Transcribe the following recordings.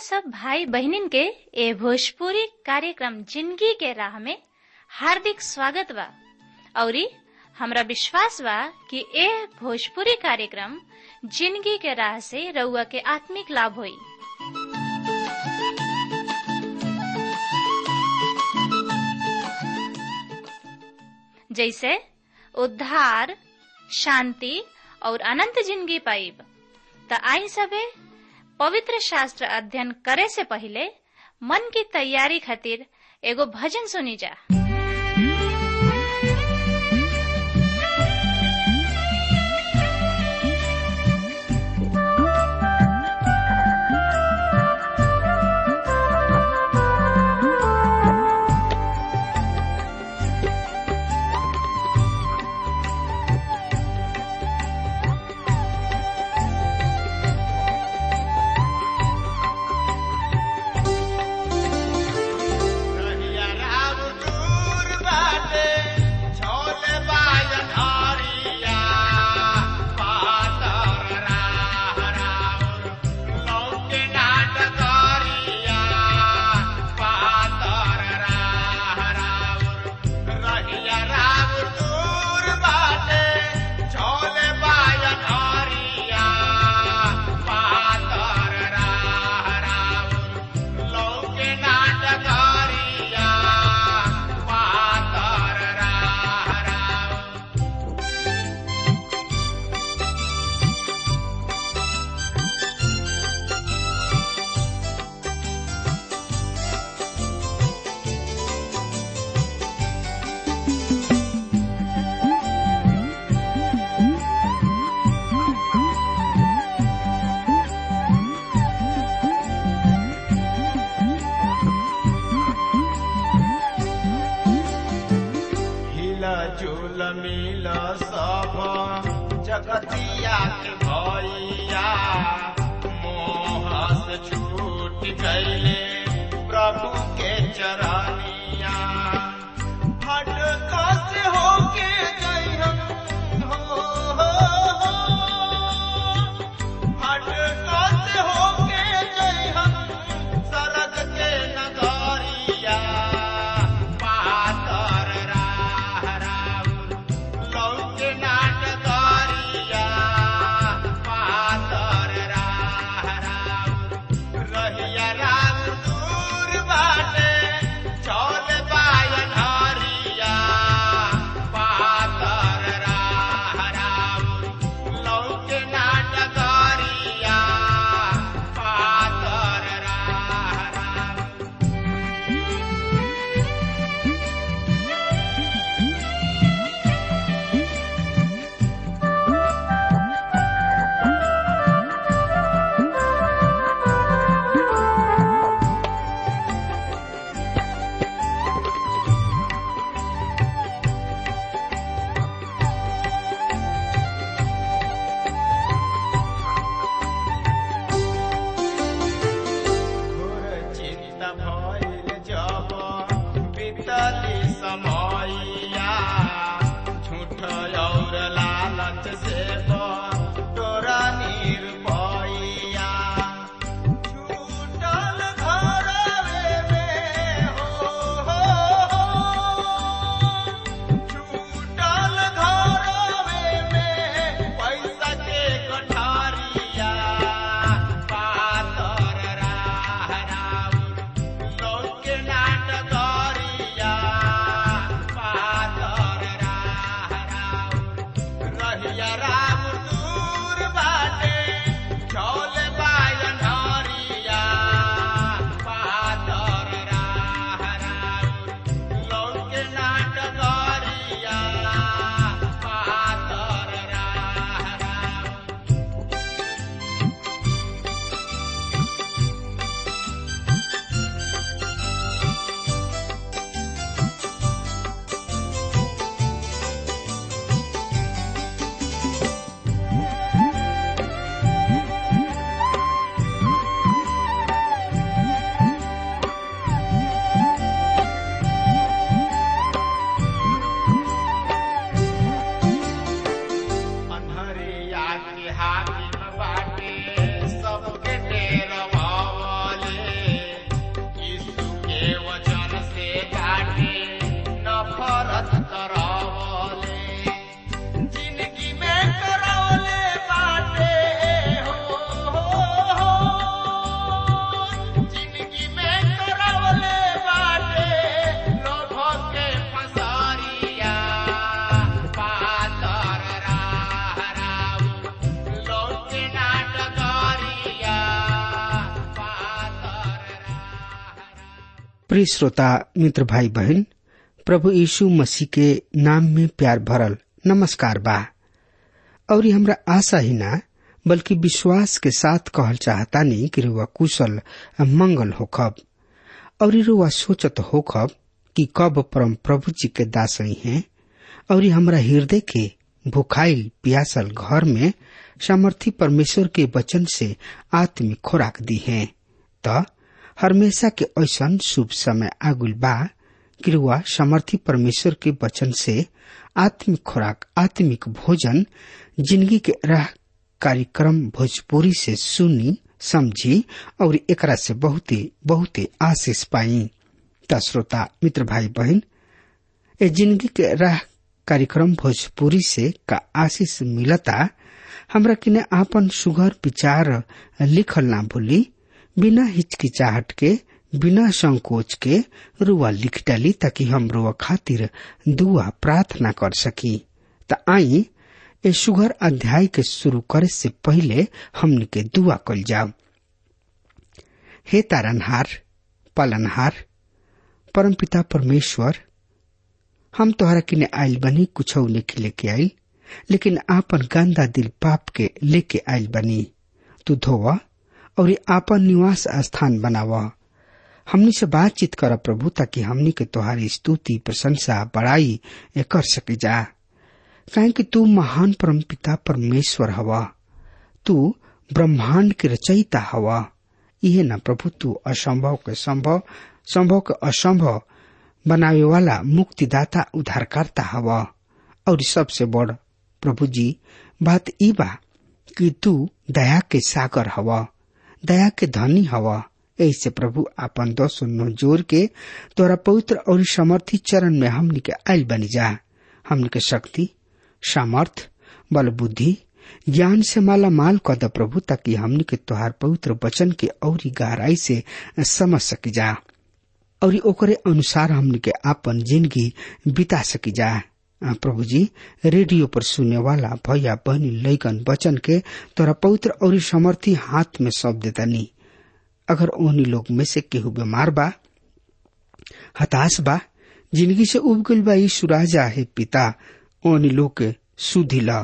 सब भाई बहनिन के ए भोजपुरी कार्यक्रम जिंदगी के राह में हार्दिक स्वागत बा औरी हमरा विश्वास बा कि ए भोजपुरी कार्यक्रम जिंदगी के राह से रउआ के आत्मिक लाभ होई जैसे उद्धार शांति और अनंत जिंदगी पाइब त आई सबे पवित्र शास्त्र अध्ययन करे से पहले मन की तैयारी खातिर एगो भजन सुनी जा रहिया राम दूर बाटे, छोले बाजन हरिया, पातर राह राउर, लौके नाट करिया, पातर राह राउर। रहिया राम दूर बाटे, छोले बाजन हरिया, पातर राह राउर, लौके नाटकारिया पातर राह राउर। हिला झूल मिल सब जगतिया के भैया मोह से छूट गईले प्रभु के चरनिया हट कस होके गई हम हो, हो, हो। हट कस होके गई हम सरग के नगरिया पातर राह राउर लौके नाटकरिया पातर राह राउर रहिया राम दूर बाटे चौल बायन हरिया पातर राह राउर लौके नाटकरिया पातर राह राउर घोर चिंता भइल जब बीतली समयया झूठ और लालच से तोरा निर्भया छूटल घरवे में हो, हो, हो। छूटल घरवे में पैसा के कठारिया पातर राह राउर लौके नाटकरिया प्रिय श्रोता मित्र भाई बहन प्रभु यीशु मसीह के नाम में प्यार भरल नमस्कार बा और ये हमरा आशा ही ना बल्कि विश्वास के साथ कहल चाहता नहीं कि रुआ कुशल मंगल होखब और ये रुआ सोचत होखब कि कब परम प्रभु जी के दासई हैं और ये हमरा हृदय के भुखाइल पियासल घर में सामर्थी परमेश्वर के वचन से आत्मिक खुराक दी है त हमेशा के ऐसन शुभ समय आगुल बा कि रुआ सामर्थी परमेश्वर के वचन से आत्मिक खुराक आत्मिक भोजन जिंदगी के राह कार्यक्रम भोजपुरी से सुनी समझी और एकरा से बहुते बहुते आशीष पाई त श्रोता मित्र भाई बहन ए जिंदगी के राह कार्यक्रम भोजपुरी से का आशीष मिलता हमरा किने आपन सुघर विचार लिखल ना भूली बिना हिचकिचाहट के बिना संकोच के रुआ लिख डाली ताकि हम रुआ खातिर दुआ प्रार्थना कर सकी त आई ए सुघर अध्याय के शुरू करे से पहले हमन के दुआ कल जाओ हे तारनहार पालनहार परमपिता परमेश्वर हम तोहरा किने आयल बनी कुछ लेके लेके आयल लेकिन आपन गंदा दिल पाप के लेके आयल बनी तू धोवा और आपन निवास स्थान बनावा हमनी से बातचीत कर प्रभु ताकि हमनी के तोहारी स्तुति प्रशंसा बड़ाई कर सके जा काहे कि तू महान परम पिता परमेश्वर हवा तू ब्रह्मांड के रचयिता हवा इहे न प्रभु तू असंभव के संभव संभव के असंभव बनावे वाला मुक्तिदाता उद्धारकर्ता हवा और सबसे बड़ प्रभु जी बात ई बा कि तू दया के सागर हवा दया के धनी हवा ऐसे प्रभु आपन दो नो जोर के तोरा पवित्र और समर्थी चरण में हमनी के आयल बनी जा हमनी के शक्ति सामर्थ बल बुद्धि ज्ञान से माला माल कद प्रभु ताकि हमनी के तोहार पवित्र वचन के और गहराई से समझ सकी जा और ओकरे अनुसार हमनी के आपन जिंदगी बिता सकी जा प्रभु जी रेडियो पर सुनने वाला भैया बहनी लैकन वचन के तोरा पवित्र और समर्थी हाथ में सौंप देता नहीं अगर ओहनी लोग में से केहू बीमार बा हताश बा जिंदगी से उब गइल बा यीशु राजा है पिता ओहनी लोग के सुधी ला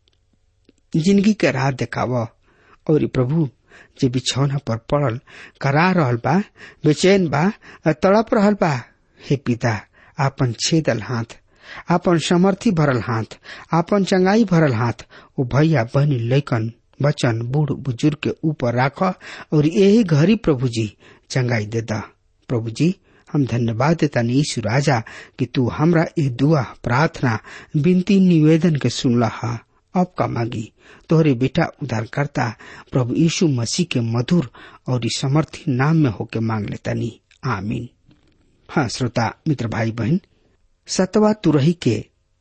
जिंदगी के राह देखाव और प्रभु जे बिछौना पर पड़ल करा रहल बा बेचैन बा तड़प रहल बा हे पिता आपन छेदल हाथ आपन समर्थी भरल हाथ आपन चंगाई भरल हाथ ओ भैया बहनी लैकन बचन बूढ़ बुजुर्ग के ऊपर राख और यही घरी प्रभु जी चंगाई दे दा प्रभु जी हम धन्यवाद देता यीशु राजा कि तू हमरा ये दुआ प्रार्थना विनती निवेदन के सुनला हा अब का मांगी तोहरे बेटा उद्धारकर्ता प्रभु यीशु मसीह के मधुर और समर्थी नाम में होके मांग लेता नी आमीन हाँ श्रोता मित्र भाई बहन सतवा तुरही के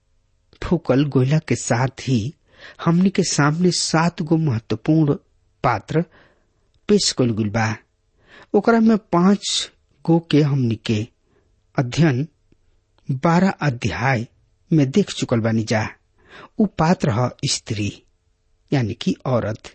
फूकल गोयला के साथ ही हमनी के सामने सात गो महत्वपूर्ण पात्र पेश कल गुल बा ओकरा में पांच गो के हमनी के अध्ययन बारह अध्याय में देख चुकल बानी जा उ पात्र ह स्त्री यानी कि औरत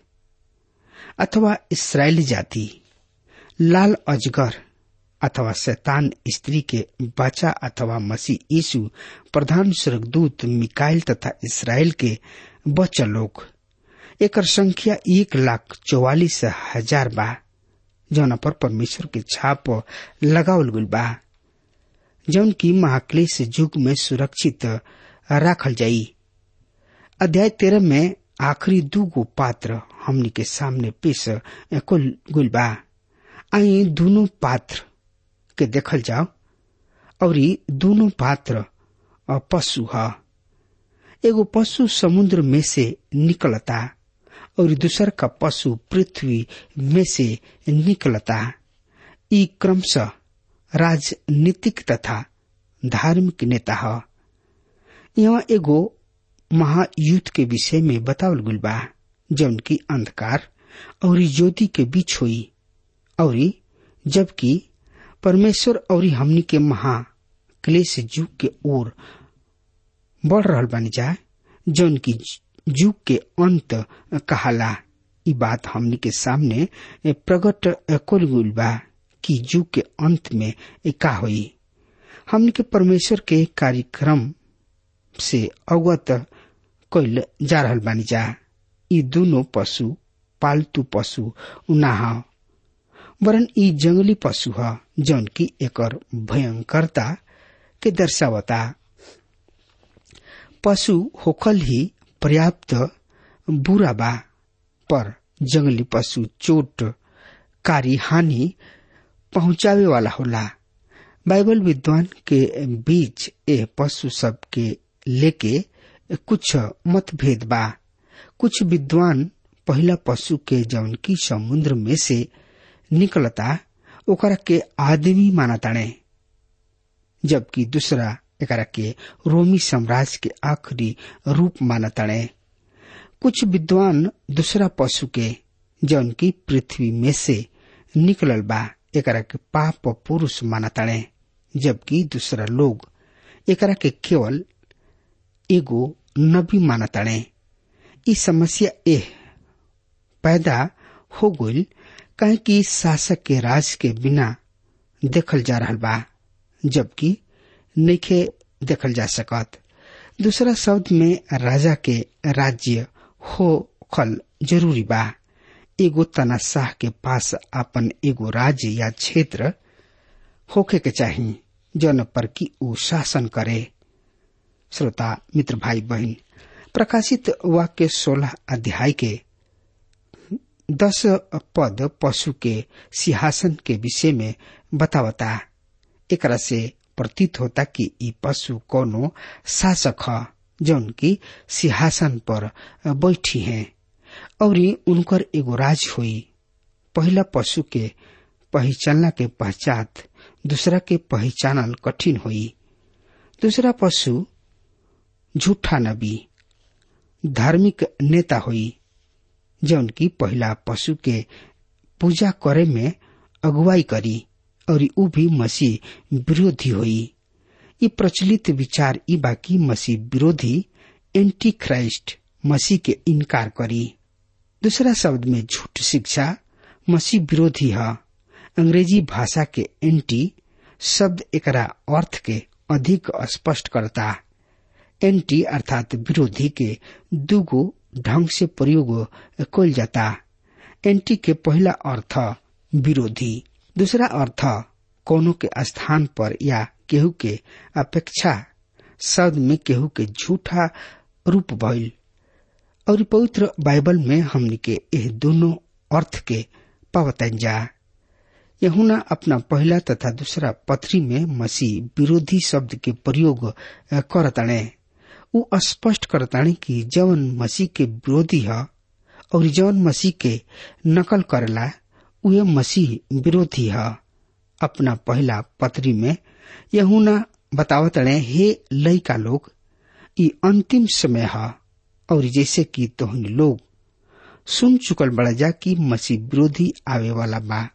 अथवा इसराइली जाति लाल अजगर अथवा शैतान स्त्री के बच्चा अथवा मसीह यीशु प्रधान स्वर्गदूत मिकाइल तथा इसराइल के बच्चा लोग एकर संख्या एक लाख चौवालीस हजार बा जौन पर परमेश्वर के छाप लगावल गल बा जौन की महाक्लेश युग में सुरक्षित राखल जाई अध्याय तेरह में आखिरी दू गो पात्र हमनी के सामने पेश कुल गुल बा आई दोनों पात्र के देखल जाओ और दोनों पात्र पशु ह एगो पशु समुद्र में से निकलता और दूसर का पशु पृथ्वी में से निकलता ई क्रमशः राजनीतिक तथा धार्मिक नेता ह यहाँ एगो महायुद्ध के विषय में बतावल गुल बा जौन की अंधकार और ज्योति के बीच हुई और जबकि परमेश्वर और हमनी के महा क्लेश युग के ओर बढ़ रहल बानी जा जौन की युग के अंत कहाला ई बात हमनी के सामने प्रकट कुल गुल बा कि युग के अंत में का हुई हमन के परमेश्वर के कार्यक्रम से अवगत कैल जा रहल बानी जा ई दोनों पशु पालतू पशु ना ह वरन ई जंगली पशु ह जौन की एकर भयंकरता के दर्शावता पशु होखल ही पर्याप्त बुरा बा पर जंगली पशु चोट कारी हानि पहुंचावे वाला होला बाइबल विद्वान के बीच ए पशु सब के लेके कुछ मतभेद बा कुछ विद्वान पहला पशु के जौन की समुद्र में से निकलता ओकरा के आदमी मानताणे जबकि दूसरा एकरा के रोमी साम्राज्य के आखिरी रूप मानताणे कुछ विद्वान दूसरा पशु के जौन की पृथ्वी में से निकलल बा एकरा के पाप पुरुष मानताणे जबकि दूसरा लोग एकरा के केवल एगो नबी मानताणे ई समस्या एह पैदा हो गई कहे कि शासक के राज के बिना देखल जा रहा बा जबकि नइखे देखल जा सकत दूसरा शब्द में राजा के राज्य हो खल जरूरी बा एगो तनाशाह के पास अपन एगो राज्य या क्षेत्र होखे के चाही जौन पर की ऊ शासन करे श्रोता मित्र भाई बहन प्रकाशित वाक्य सोलह अध्याय के दस पद पशु के सिंहासन के विषय में बतावता एकरा से प्रतीत होता कि ई पशु कोनो शासक ह जौन की सिंहासन पर बैठी हैं और उनकर एगो राज हुई पहला पशु के पहचानला के पश्चात दूसरा के पहचानल कठिन हुई दूसरा पशु झूठा नबी धार्मिक नेता हुई जौन की पहला पशु के पूजा करे में अगुवाई करी और ऊ भी मसीह विरोधी हुई ये प्रचलित विचार ई बाकी मसीह विरोधी एंटी क्राइस्ट मसीह के इनकार करी दूसरा शब्द में झूठ शिक्षा मसीह विरोधी है अंग्रेजी भाषा के एंटी शब्द एकरा अर्थ के अधिक स्पष्ट करता एंटी अर्थात विरोधी के दुगो ढंग से प्रयोग कल जाता एंटी के पहला अर्थ विरोधी दूसरा अर्थ कोनो के स्थान पर या केहू के अपेक्षा शब्द में केहू के झूठा रूप भइल और पवित्र बाइबल में हमनी के यह दोनों अर्थ के पावतन जा यहुना अपना पहला तथा दूसरा पथरी में मसीह विरोधी शब्द के प्रयोग करताणे उ स्पष्ट करताणे कि जवन मसीह के विरोधी है और जवन मसीह के नकल करेला उहे मसीह विरोधी है अपना पहला पत्री में यहुना बतावतणे हे लइका लोग ई अंतिम समय है और जैसे कि तोहन लोग सुन चुकल बड़ा जा कि मसीह विरोधी आवे वाला बा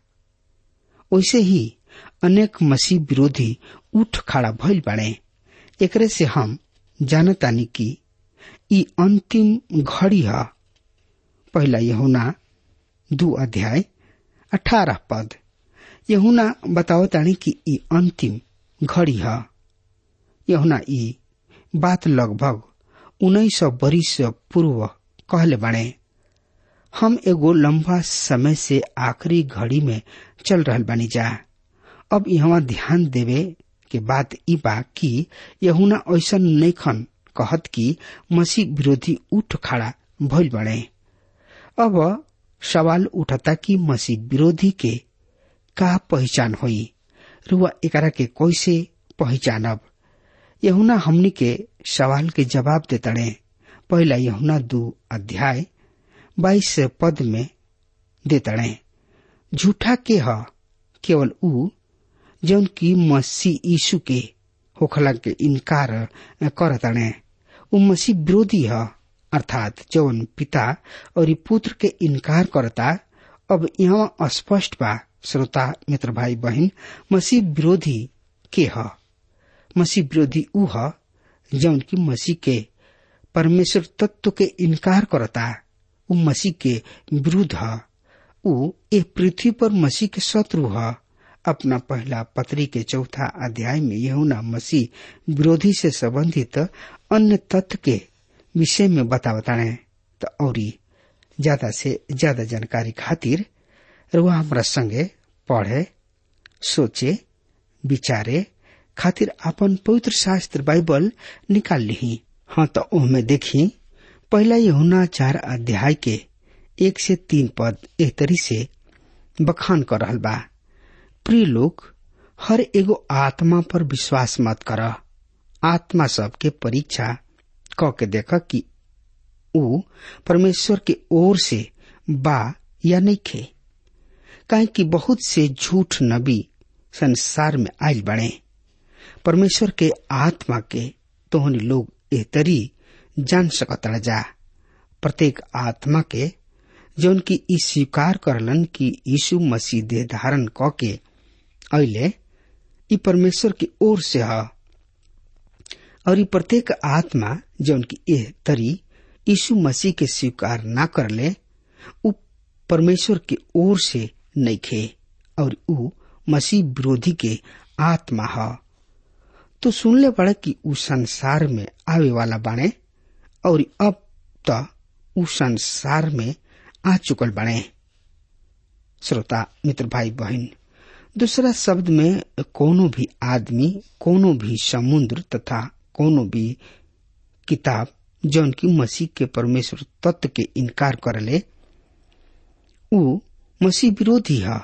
वैसे ही अनेक मसीह विरोधी उठ खड़ा भइल बाड़े एकरे से हम जानतानी कि ई अंतिम घड़ी है पहला यहुना दू अध्याय अठारह पद यहुना बतावतानी कि ई अंतिम घड़ी है यहुना ई बात लगभग उन्नीस सौ बरिस पूर्व कहले बाड़े हम एगो लंबा समय से आखिरी घड़ी में चल रहल बानी जा अब यहाँ ध्यान देवे के बात ई बा कि यहुना ऐसा नैखन कहत कि मसीह विरोधी उठ खड़ा भइल बड़े अब सवाल उठता कि मसीह विरोधी के का पहचान होई रुआ एकरा के कैसे पहचानब यहुना हमनी के सवाल के जवाब देतड़े पहला यहुना दू अध्याय बाईस पद में देतड़े झूठा के ह केवल ऊ जौन की मसीह यीशु के होखला के इनकार करतड़े ऊ मसीह विरोधी है अर्थात जौन पिता और पुत्र के इनकार करता अब यहाँ स्पष्ट बा श्रोता मित्र भाई बहन मसीह विरोधी के ह मसीह विरोधी ऊ ह जौन की मसीह के परमेश्वर तत्व के इनकार करता ऊ मसीह के विरुद्ध ह ऊ ए पृथ्वी पर मसीह के शत्रु ह अपना पहला पत्री के चौथा अध्याय में यहुना मसीह विरोधी से संबंधित अन्य तथ्य के विषय में बतावता है तो और ज्यादा से ज्यादा जानकारी खातिर रुआ हमारा संगे पढ़े सोचे विचारे खातिर अपन पवित्र शास्त्र बाइबल निकाल ली हाँ तो ओहमे देखी पहला यहुना चार अध्याय के एक से तीन पद एक तरी से बखान कर रहल बा प्रिय लोग हर एगो आत्मा पर विश्वास मत कर आत्मा सबके परीक्षा क के देख कि ऊ परमेश्वर के ओर से बा या नहीं खे काहे कि बहुत से झूठ नबी संसार में आयल बने परमेश्वर के आत्मा के तोहनी लोग ए तरी जान सकत जा प्रत्येक आत्मा के जौन की ई स्वीकार करलन कि यीशु मसीह देह धारण क के अले ई परमेश्वर की ओर से ह और ई प्रत्येक आत्मा जौन की एह तरी यीशु मसीह के स्वीकार ना करले उ परमेश्वर की ओर से नहीं खे और उ मसीह विरोधी के आत्मा ह तो सुनले पड़े कि उ संसार में आवे वाला बाणे और अब त उ संसार में आ चुकल बने श्रोता मित्र भाई बहन दूसरा शब्द में कोनो भी आदमी कोनो भी समुद्र तथा कोनो भी किताब जौन की मसीह के परमेश्वर तत्व के इनकार करले उ मसीह विरोधी है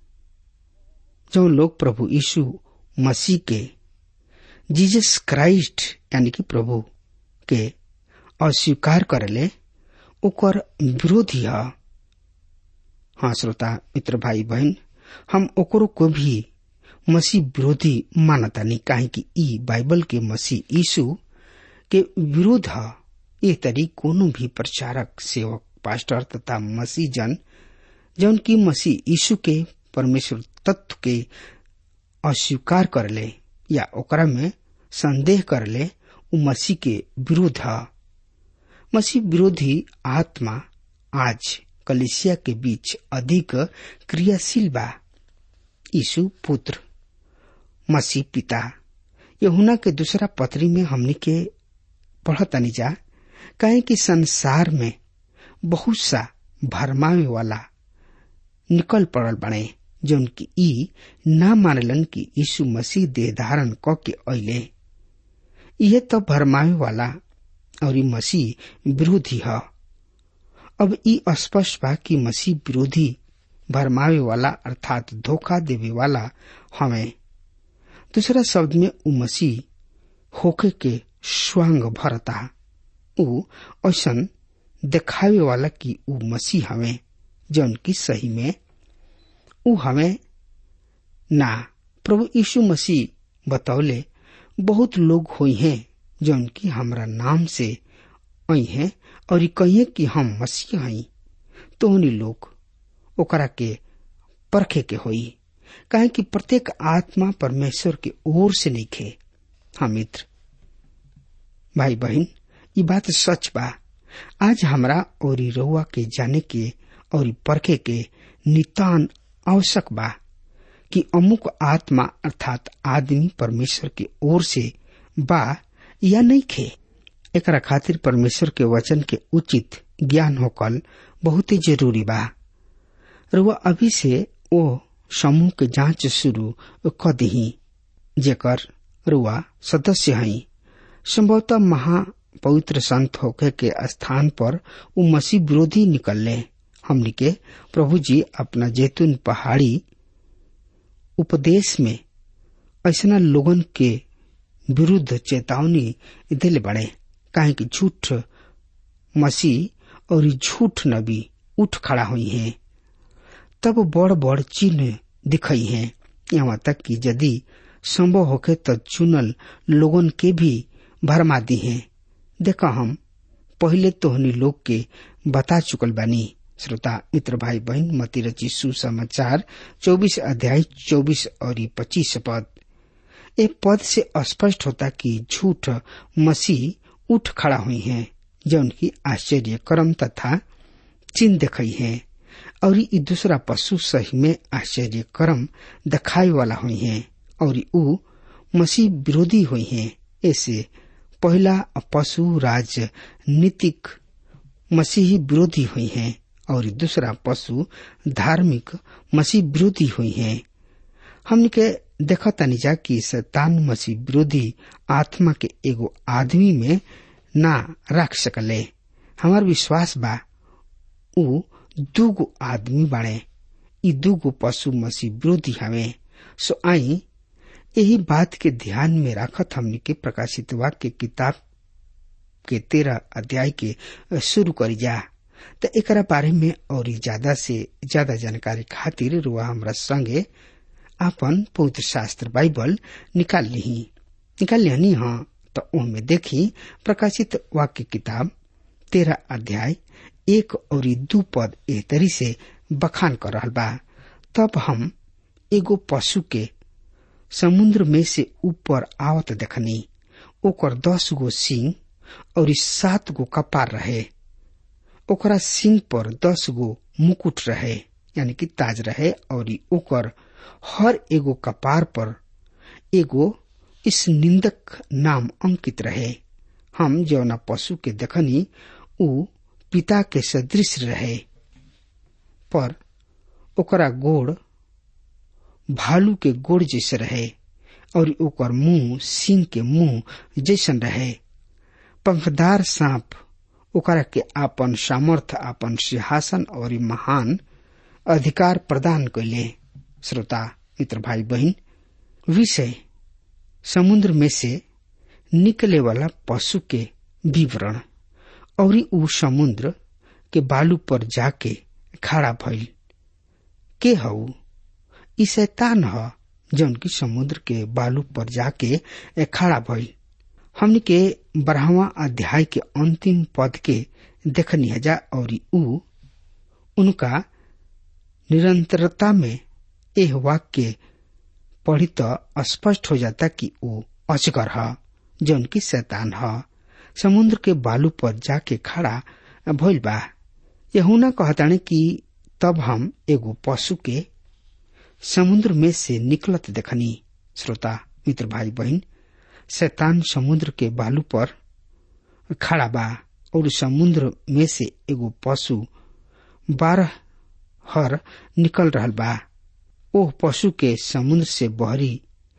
जो लोग प्रभु यीशु मसीह के जीसस क्राइस्ट यानी कि प्रभु के अस्वीकार करले ओकर विरोधी है हाँ श्रोता मित्र भाई बहन हम ओकरो को भी मसीह विरोधी मानता नहीं काहे कि ई बाइबल के मसीह यीशु के विरोध है ये तरी कोनो भी प्रचारक सेवक पास्टर तथा मसीह जन जौन की मसीह यीशु के परमेश्वर तत्व के अस्वीकार करले या ओकरा में संदेह करले उ मसीह के विरोध है मसीह विरोधी आत्मा आज कलिसिया के बीच अधिक क्रियाशील बा यीशु पुत्र मसीह पिता यहुना के दूसरा पत्री में हमने के पढ़तनी जा कहे कि संसार में बहुत सा भरमावे वाला निकल पड़ल बने जौन की ई ना मानलन कि यीशु मसीह देह धारण क के अले यह तो भरमावे वाला और ई मसीह विरोधी है अब ई स्पष्ट बा कि मसीह विरोधी भरमावे वाला अर्थात धोखा देवे वाला हमें दूसरा शब्द में उ मसीह होके के स्वांग भरता उ ऐसन देखावे वाला कि उ मसीह हमें जौन की सही में उ हमें ना प्रभु यीशु मसीह बतौले बहुत लोग हुई हैं जौन की हमरा नाम से आई हैं और कहिए कि हम मसीह हई तो उन्हीं लोग ओकरा के परखे के होई कहे कि प्रत्येक आत्मा परमेश्वर के ओर से नहीं खे हाँ मित्र भाई बहन ये बात सच बा आज हमरा और रउआ के जाने के और परखे के नितान आवश्यक बा कि अमुक आत्मा अर्थात आदमी परमेश्वर के ओर से बा या नहीं खे एकरा खातिर परमेश्वर के वचन के उचित ज्ञान होकल बहुत ही जरूरी बा रुआ अभी से ओ समूह के जांच शुरू क दही जेकर रुआ सदस्य हई संभवतः महा पवित्र संत होके के स्थान पर उ मसीह विरोधी निकलले हमनी के प्रभु जी अपना जैतून पहाड़ी उपदेश में ऐसा लोगन के विरुद्ध चेतावनी दिल बड़े काहे कि झूठ मसीह और झूठ नबी उठ खड़ा हुई हैं तब बड़ बड़ चिन्ह दिखाई हैं यहाँ तक कि यदि संभव होके तो चुनल लोगन के भी भरमा दी हैं देखा हम पहले तोहनी लोग के बता चुकल बानी श्रोता मित्र भाई बहन मती रची सुसमाचार चौबीस अध्याय चौबीस और पच्चीस पद ए पद से स्पष्ट होता कि झूठ मसीह उठ खड़ा हुई हैं जो उनकी आश्चर्य कर्म तथा चिन्ह दिखाई है और ई दूसरा पशु सही में आश्चर्य कर्म दिखाए वाला हुई है और ऊ मसीह विरोधी हुई है ऐसे पहला पशु राजनीतिक मसीही विरोधी हुई है और दूसरा पशु धार्मिक मसीह विरोधी हुई है हमने के देखा तनी जा कि शैतान मसीह विरोधी आत्मा के एगो आदमी में ना रख सकले हमार विश्वास बा ऊ दूगो आदमी बाड़े ई दूगो पशु मसीह विरोधी हवे सो आई यही बात के ध्यान में रखत हमने के प्रकाशित वाक्य किताब के तेरह अध्याय के शुरू करी जा तो एकरा बारे में और ज्यादा से ज्यादा जानकारी खातिर रुआ हमरा संगे आपन पवित्र शास्त्र बाइबल निकाल ली निकाल लिहनी हाँ तो ओमे देखी प्रकाशित वाक्य किताब तेरह अध्याय एक और दू पद ए तरी से बखान कर रहल बा तब हम एगो पशु के समुद्र में से ऊपर आवत देखनी ओकर दस गो सिंह और सात गो कपार रहे ओकरा सिंह पर दस गो मुकुट रहे यानी कि ताज रहे और ओकर हर एगो कपार पर एगो इस निंदक नाम अंकित रहे हम जौना पशु के देखनी ऊ पिता के सदृश रहे पर ओकरा गोड़ भालू के गोड़ जैसे रहे और ओकर मुंह सिंह के मुंह जैसन रहे पंखदार सांप ओकरा के आपन सामर्थ आपन सिंहासन और महान अधिकार प्रदान कैले श्रोता मित्र भाई बहन विषय समुद्र में से निकले वाला पशु के विवरण और ऊ समुद्र के बालू पर जाके खड़ा भइल के हऊ ई शैतान ह जौन की समुद्र के बालू पर जाके खड़ा भइल हमने के बारहवा अध्याय के अंतिम पद के देखनी हजा और ऊ उनका निरंतरता में एह वाक्य पढ़ी तो स्पष्ट हो जाता कि वो अजगर ह जौन की शैतान ह समुद्र के बालू पर जाके खड़ा भइल बा यहुना कहताने कि तब हम एगो पशु के समुद्र में से निकलत देखनी श्रोता मित्र भाई बहन शैतान समुद्र के बालू पर खड़ा बा और समुद्र में से एगो पशु बारह हर निकल रहल बा ओह पशु के समुद्र से बहरी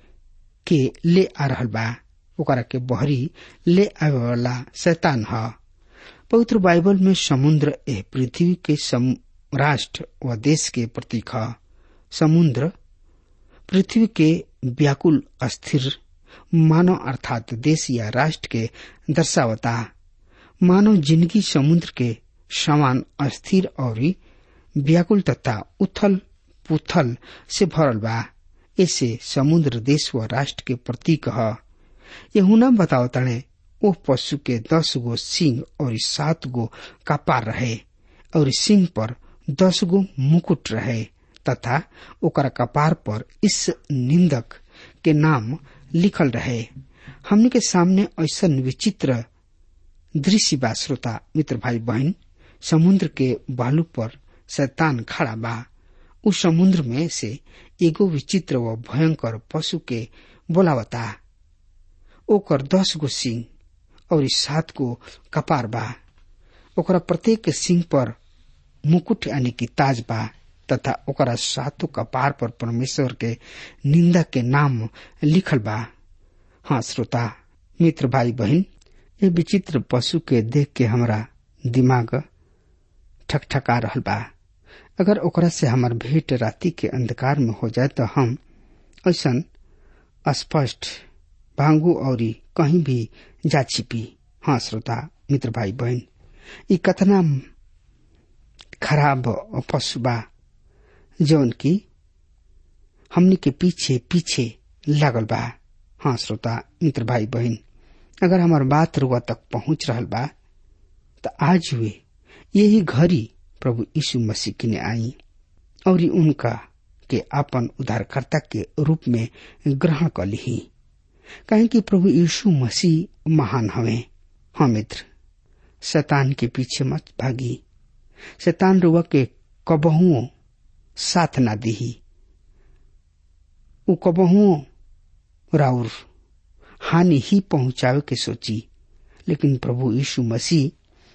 के ले आ रहल बा ओकरा के बहरी ले आवे वाला शैतान ह पवित्र बाइबल में समुद्र एह पृथ्वी के राष्ट्र व देश के प्रतीक ह समुद्र पृथ्वी के व्याकुल अस्थिर मानव अर्थात देश या राष्ट्र के दर्शावता मानव जिंदगी समुद्र के समान अस्थिर और व्याकुल तथा उथल पुथल से भरल बा ऐसे समुद्र देश व राष्ट्र के प्रतीक ह यहुना बताओ तणे ओह पशु के दस गो सिंह और सात गो कपार रहे और सिंह पर दस गो मुकुट रहे तथा ओकर कपार पर इस निंदक के नाम लिखल रहे हमने के सामने ऐसा विचित्र दृश्य बा श्रोता मित्र भाई बहन समुद्र के बालू पर शैतान खड़ा बा उस समुद्र में से एगो विचित्र व भयंकर पशु के बोलावता ओकर दस गो सिंह और सात गो कपार बा ओकरा प्रत्येक सिंह पर मुकुट यानी कि ताज बा तथा ओकरा सातों कपार पर परमेश्वर के निंदा के नाम लिखल बा हाँ श्रोता मित्र भाई बहन ये विचित्र पशु के देख के हमरा दिमाग ठकठका रहल बा अगर ओकरा से हमार भेंट राति के अंधकार में हो जाए तो हम ऐसा स्पष्ट भांगू और कहीं भी जा छिपी हाँ श्रोता मित्र भाई बहन ई कतना खराब पशु बा जौन की हमनी के पीछे पीछे लागल बा हाँ श्रोता मित्र भाई बहन अगर हमार बात रुआ तक पहुंच रहल बा तो आज हुए यही घड़ी प्रभु यीशु मसीह की ने आई और उनका के अपन उद्धारकर्ता के रूप में ग्रहण कर ली कहें कि प्रभु यीशु मसीह महान हवे हाँ मित्र शैतान के पीछे मत भागी शैतान रुआ के कबहुओं साथ ना दिही उ कबहुओं राउर हानि ही पहुंचावे के सोची लेकिन प्रभु यीशु मसीह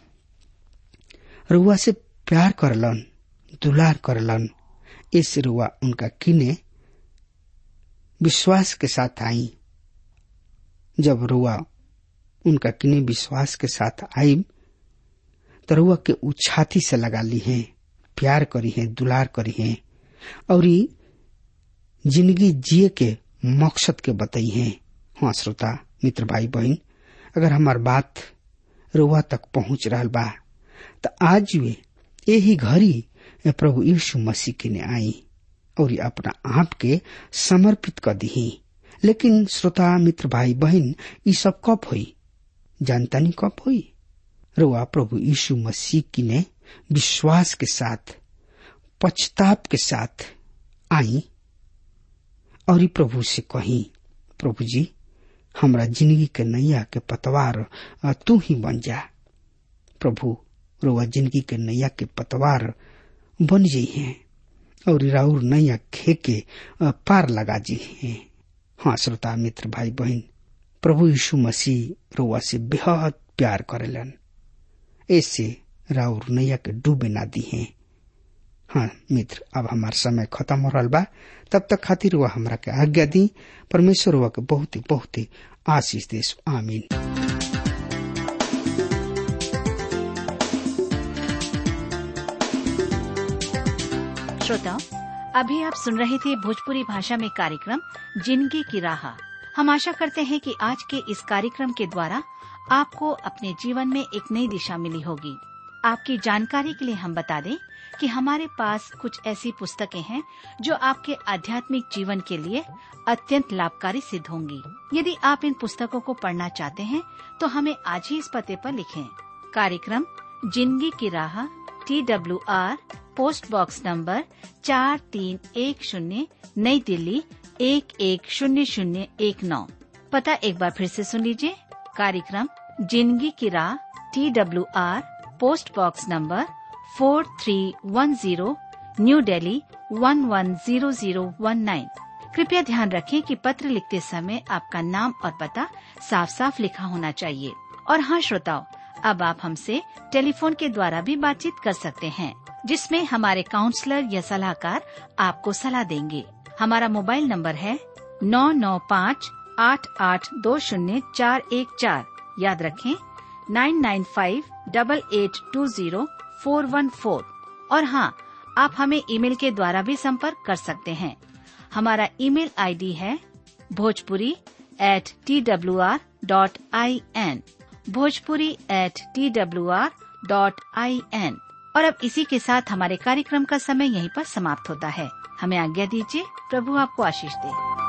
रुआ से प्यार करलन दुलार करलन इस रुआ उनका किने विश्वास के साथ आई जब रुआ उनका किने विश्वास के साथ आई तो रुआ के उ छाती से लगा ली है प्यार करी है दुलार करी है और जिंदगी जिए के मकसद के बताई है हाँ श्रोता मित्र भाई बहन अगर हमार बात रुआ तक पहुंच रहा बा तो आज वे यही घड़ी प्रभु यीशु मसीह के ने आई और अपना आप के समर्पित कर दी लेकिन श्रोता मित्र भाई बहन ये सब कब हुई जानता नहीं कब हुई रुआ प्रभु यीशु मसीह की ने विश्वास के साथ पछताप के साथ आई और प्रभु से कही प्रभु जी हमरा जिंदगी के नैया के पतवार तू ही बन जा प्रभु रुआ जिंदगी के नैया के पतवार बन जी हैं और राउर नैया खे के पार लगा जी हैं हाँ श्रोता मित्र भाई बहन प्रभु यीशु मसीह रुआ से बेहद प्यार करेलन ऐसे राउर नैया के डूबे ना दी हैं हाँ मित्र अब हमार समय खत्म हो रहा बा तब तक खातिर वह हमरा के आज्ञा दी परमेश्वर वह के बहुत ही बहुत ही आशीष देश आमीन श्रोताओं अभी आप सुन रहे थे भोजपुरी भाषा में कार्यक्रम जिंदगी की राह हम आशा करते हैं कि आज के इस कार्यक्रम के द्वारा आपको अपने जीवन में एक नई दिशा मिली होगी आपकी जानकारी के लिए हम बता दें कि हमारे पास कुछ ऐसी पुस्तकें हैं जो आपके आध्यात्मिक जीवन के लिए अत्यंत लाभकारी सिद्ध होंगी यदि आप इन पुस्तकों को पढ़ना चाहते हैं तो हमें आज ही इस पते पर लिखें कार्यक्रम जिंदगी की राह T W R post box number चार तीन एक शून्य नई दिल्ली एक एक शून्य शून्य एक नौ पता एक बार फिर से सुन लीजिए कार्यक्रम जिंदगी की राह T W R post box number four three one zero New Delhi one one zero zero one nine कृपया ध्यान रखें कि पत्र लिखते समय आपका नाम और पता साफ साफ लिखा होना चाहिए और हाँ श्रोताओं अब आप हमसे टेलीफोन के द्वारा भी बातचीत कर सकते हैं जिसमें हमारे काउंसलर या सलाहकार आपको सलाह देंगे हमारा मोबाइल नंबर है नौ नौ पाँच आठ आठ दो शून्य चार एक चार याद रखें nine nine five double eight two zero four one four और हाँ आप हमें ईमेल के द्वारा भी संपर्क कर सकते हैं हमारा ईमेल आईडी है Bhojpuri at T W R dot I N Bhojpuri at T W R dot I N और अब इसी के साथ हमारे कार्यक्रम का समय यहीं पर समाप्त होता है हमें आज्ञा दीजिए प्रभु आपको आशीष दे